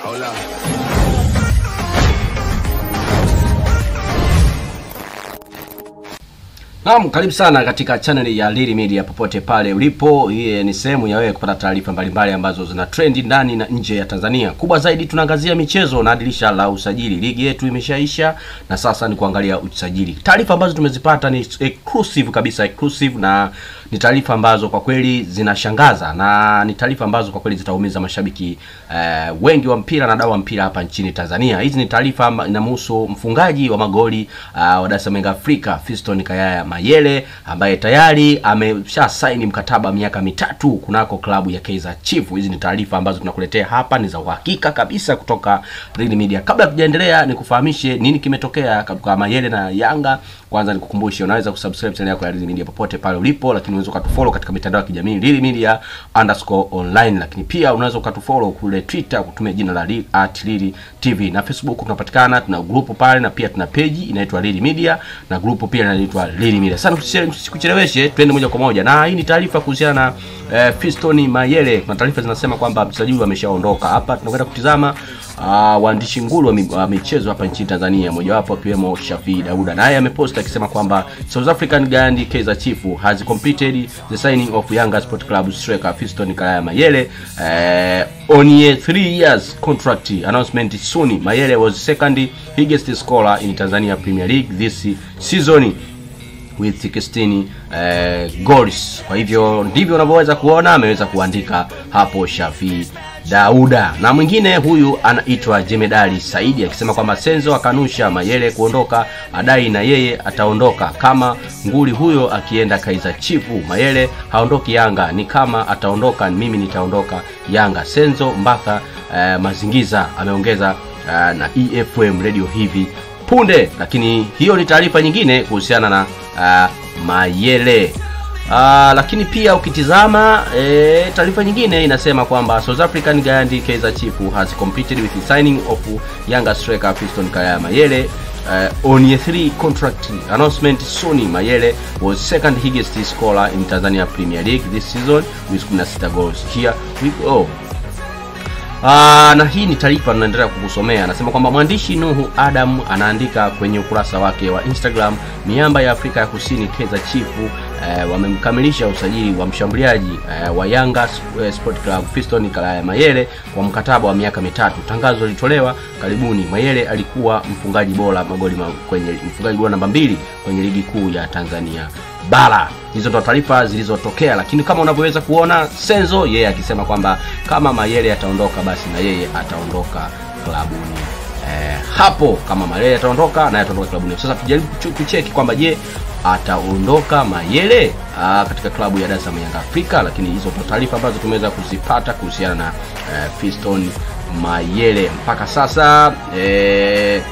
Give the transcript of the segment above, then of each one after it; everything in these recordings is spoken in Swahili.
Hola. Naam, karibu sana katika channel ya Lili Media popote pale ulipo. Hii ni sehemu ya wewe kupata taarifa mbalimbali ambazo zina trendi ndani na nje ya Tanzania. Kubwa zaidi tunaangazia michezo na dirisha la usajili. Ligi yetu imeshaisha na sasa ni kuangalia usajili. Taarifa ambazo tumezipata ni exclusive kabisa, exclusive na ni taarifa ambazo kwa kweli zinashangaza na ni taarifa ambazo kwa kweli zitaumiza mashabiki eh, wengi wa mpira na wadau wa mpira hapa nchini Tanzania. Hizi ni taarifa amba- inamhusu mfungaji wa magoli uh, wa Dar es Salaam Young Africa Fiston Kayaya Mayele ambaye tayari amesha saini mkataba miaka mitatu kunako klabu ya Kaizer Chiefs. Hizi ni taarifa ambazo tunakuletea hapa, ni za uhakika kabisa kutoka Real Media. Kabla tujaendelea, nikufahamishe nini kimetokea kwa Mayele na Yanga. Kwanza nikukumbushe, unaweza kusubscribe channel yako ya Real Media popote pale ulipo, lakini unaweza ukatufollow katika mitandao ya kijamii Real Media underscore online, lakini pia unaweza ukatufollow kule Twitter kutumia jina la Real- at Real TV na Facebook tunapatikana, tuna grupu pale na pia tuna page inaitwa Real Media na grupu pia inaitwa Real Media. Sana sikucheleweshe, twende moja kwa moja, na hii ni taarifa kuhusiana na eh, Fiston Mayele. Kuna taarifa zinasema kwamba mchezaji huyu ameshaondoka. Hapa tunakwenda kutizama uh, waandishi nguli wa, mi, wa michezo hapa nchini Tanzania, mojawapo akiwemo Shafii Dauda, naye amepost akisema kwamba South African Gandhi Kaizer Chiefs has completed the signing of Yanga Sport Club striker Fiston Kalaya Mayele uh, on a three years contract announcement soon. Mayele was second biggest scorer in Tanzania Premier League this season with 16 eh, goals. Kwa hivyo ndivyo unavyoweza kuona, ameweza kuandika hapo Shafi Dauda. Na mwingine huyu anaitwa Jemedali Saidi akisema kwamba Senzo akanusha Mayele kuondoka, adai na yeye ataondoka kama nguli huyo akienda Kaizer Chiefs. Mayele haondoki Yanga, ni kama ataondoka mimi nitaondoka Yanga. Senzo Mbaka eh, Mazingiza ameongeza eh, na EFM radio hivi punde lakini hiyo ni taarifa nyingine kuhusiana na uh, mayele uh, lakini pia ukitizama e, taarifa nyingine inasema kwamba south african gandhi kaizer chief has completed with the signing of younger striker fiston kaya mayele uh, on a three contract announcement sony mayele was second highest scorer in tanzania premier league this season with 16 goals here we go Aa, na hii ni taarifa tunaendelea kukusomea. Anasema kwamba mwandishi Nuhu Adam anaandika kwenye ukurasa wake wa Instagram, miamba ya Afrika ya Kusini Kaizer Chiefs eh, wamemkamilisha usajili wa mshambuliaji eh, wa Yanga eh, Sport Club Fiston Kalaya Mayele kwa mkataba wa miaka mitatu. Tangazo lilitolewa karibuni. Mayele alikuwa mfungaji bora magoli ma, kwenye mfungaji bora namba mbili kwenye ligi kuu ya Tanzania bara. Hizo ndo taarifa zilizotokea, lakini kama unavyoweza kuona Senzo yeye akisema kwamba kama Mayele ataondoka basi na yeye ataondoka klabuni eh, hapo. Kama Mayele ataondoka naye ataondoka klabuni. Sasa tujaribu kuchu- kucheki kwamba je, ataondoka Mayele aa, katika klabu ya Dar es Salaam Yanga Afrika, lakini hizo ndo taarifa ambazo tumeweza kuzipata kuhusiana na eh, Fiston Mayele mpaka sasa eh,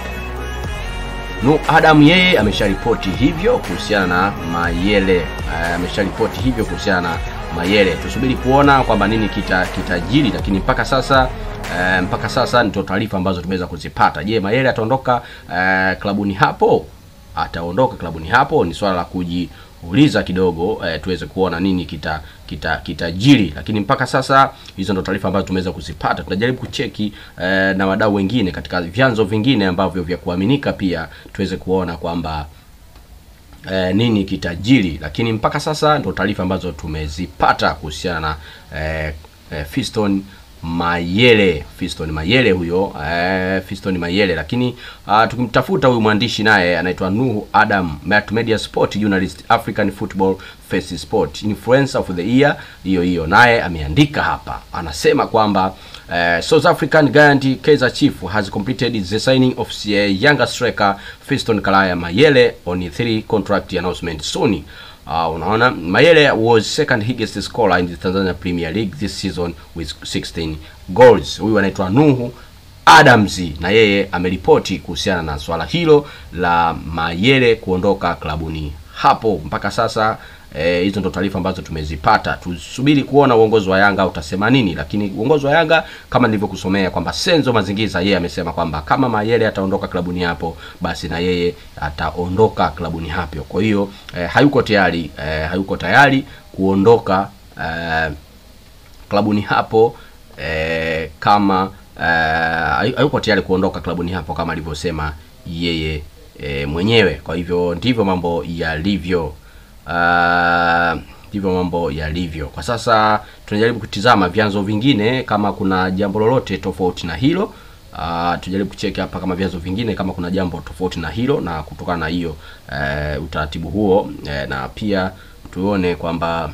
Nu Adam yeye amesharipoti hivyo kuhusiana na Mayele. Eh, amesharipoti hivyo kuhusiana na Mayele. Tusubiri kuona kwamba nini kita kitajiri, lakini mpaka sasa eh, mpaka sasa ndio taarifa ambazo tumeweza kuzipata. Je, Mayele ataondoka eh, klabuni hapo? Ataondoka klabuni hapo? Ni swala la kujiuliza kidogo eh, tuweze kuona nini kita kita kitajiri, lakini mpaka sasa hizo ndo taarifa ambazo tumeweza kuzipata. Tunajaribu kucheki eh, na wadau wengine katika vyanzo vingine ambavyo vya kuaminika pia tuweze kuona kwamba eh, nini kitajiri, lakini mpaka sasa ndo taarifa ambazo tumezipata kuhusiana na eh, eh, Fiston Mayele, Fiston Mayele huyo eh, Fiston Mayele. Lakini uh, tukimtafuta huyu mwandishi naye anaitwa Nuhu Adam, multimedia sport journalist, African football face sport influencer of the year, hiyo hiyo, naye ameandika hapa, anasema kwamba Uh, South African Gandhi Kaizer Chiefs has completed the signing of the younger striker Fiston Kalaya Mayele on a three contract announcement soon. Uh, unaona Mayele was second highest scorer in the Tanzania Premier League this season with 16 goals. Huyu anaitwa Nuhu Adams na yeye ameripoti kuhusiana na swala hilo la Mayele kuondoka klabuni hapo. Mpaka sasa eh, hizo ndo taarifa ambazo tumezipata. Tusubiri kuona uongozi wa Yanga utasema nini, lakini uongozi wa Yanga kama nilivyokusomea kwamba Senzo Mazingiza yeye amesema kwamba kama Mayele ataondoka klabuni hapo, basi na yeye ataondoka klabuni hapo. Kwa hiyo eh, hayuko tayari eh, hayuko tayari kuondoka eh, klabuni hapo eh, kama uh, hayupo tayari kuondoka klabuni hapo kama alivyosema yeye e, mwenyewe. Kwa hivyo ndivyo mambo yalivyo, uh, ndivyo mambo yalivyo kwa sasa. Tunajaribu kutizama vyanzo vingine kama kuna jambo lolote tofauti na hilo. Uh, tujaribu kucheki hapa kama vyanzo vingine kama kuna jambo tofauti na hilo, na kutokana na hiyo uh, utaratibu huo uh, na pia tuone kwamba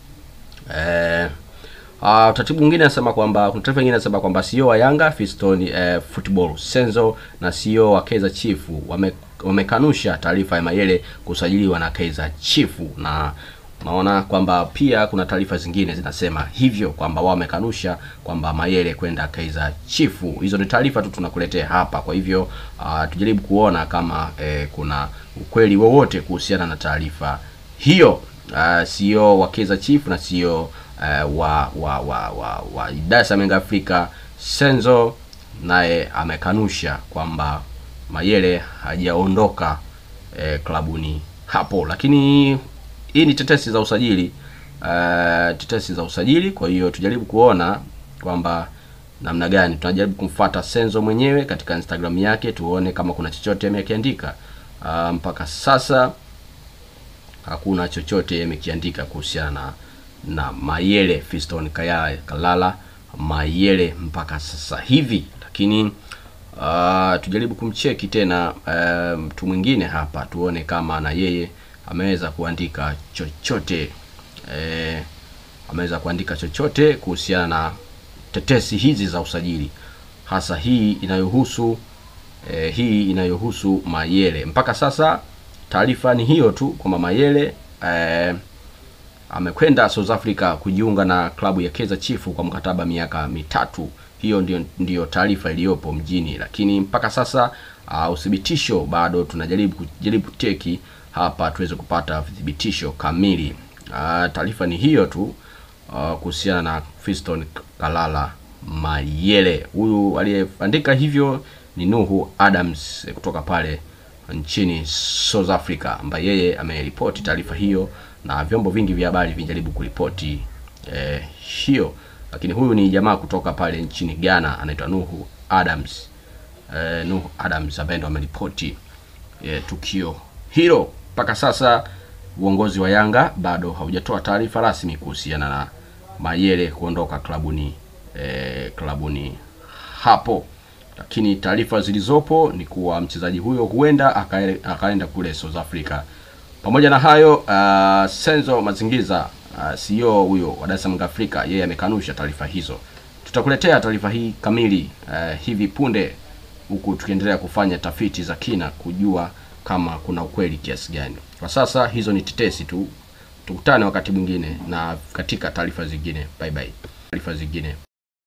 uh, Uh, utaratibu mwingine anasema kwamba kuna taarifa nyingine anasema kwamba CEO wa Yanga Fiston eh, Football Senzo na CEO wa Kaizer Chief wame, wamekanusha taarifa ya Mayele kusajiliwa na Kaizer Chief, na naona kwamba pia kuna taarifa zingine zinasema hivyo kwamba wao wamekanusha kwamba Mayele kwenda Kaizer Chief. Hizo ni taarifa tu tunakuletea hapa, kwa hivyo uh, tujaribu kuona kama eh, kuna ukweli wowote kuhusiana na taarifa hiyo. Uh, CEO wa Kaizer Chief na CEO Uh, wa wa wa wa, wa Dar es Salaam Afrika Senzo naye amekanusha kwamba Mayele hajaondoka eh, klabuni hapo, lakini hii ni tetesi za usajili uh, tetesi za usajili. Kwa hiyo tujaribu kuona kwamba namna gani tunajaribu kumfuata Senzo mwenyewe katika Instagram yake, tuone kama kuna chochote amekiandika. Uh, mpaka sasa hakuna chochote amekiandika kuhusiana na na Mayele Fiston Kayala Kalala Mayele mpaka sasa hivi, lakini uh, tujaribu kumcheki tena mtu uh, mwingine hapa tuone kama na yeye ameweza kuandika chochote eh, ameweza kuandika chochote kuhusiana na tetesi hizi za usajili, hasa hii inayohusu eh, hii inayohusu Mayele. Mpaka sasa taarifa ni hiyo tu kwamba Mayele eh, amekwenda South Africa kujiunga na klabu ya Kaizer Chiefs kwa mkataba miaka mitatu. Hiyo ndio ndiyo taarifa iliyopo mjini, lakini mpaka sasa uh, uthibitisho bado tunajaribu kujaribu kuteki hapa tuweze kupata uthibitisho kamili. Uh, taarifa ni hiyo tu uh, kuhusiana na Fiston Kalala Mayele. Huyu aliyeandika hivyo ni Nuhu Adams kutoka pale nchini South Africa, ambaye yeye ameripoti taarifa hiyo na vyombo vingi vya habari vinajaribu kuripoti eh, hiyo, lakini huyu ni jamaa kutoka pale nchini Ghana anaitwa Nuhu Adams eh, Nuhu Adams ambaye ndo ameripoti eh, tukio hilo. Mpaka sasa uongozi wa Yanga bado haujatoa taarifa rasmi kuhusiana na Mayele kuondoka klabuni eh, klabuni hapo, lakini taarifa zilizopo ni kuwa mchezaji huyo huenda akaenda kule South Africa. Pamoja na hayo uh, Senzo Mazingiza uh, CEO huyo wa Dar es Salaam Afrika, yeye amekanusha taarifa hizo. Tutakuletea taarifa hii kamili uh, hivi punde, huku tukiendelea kufanya tafiti za kina kujua kama kuna ukweli kiasi gani. Kwa sasa hizo ni tetesi tu, tukutane wakati mwingine na katika taarifa zingine. Bye bye, taarifa zingine.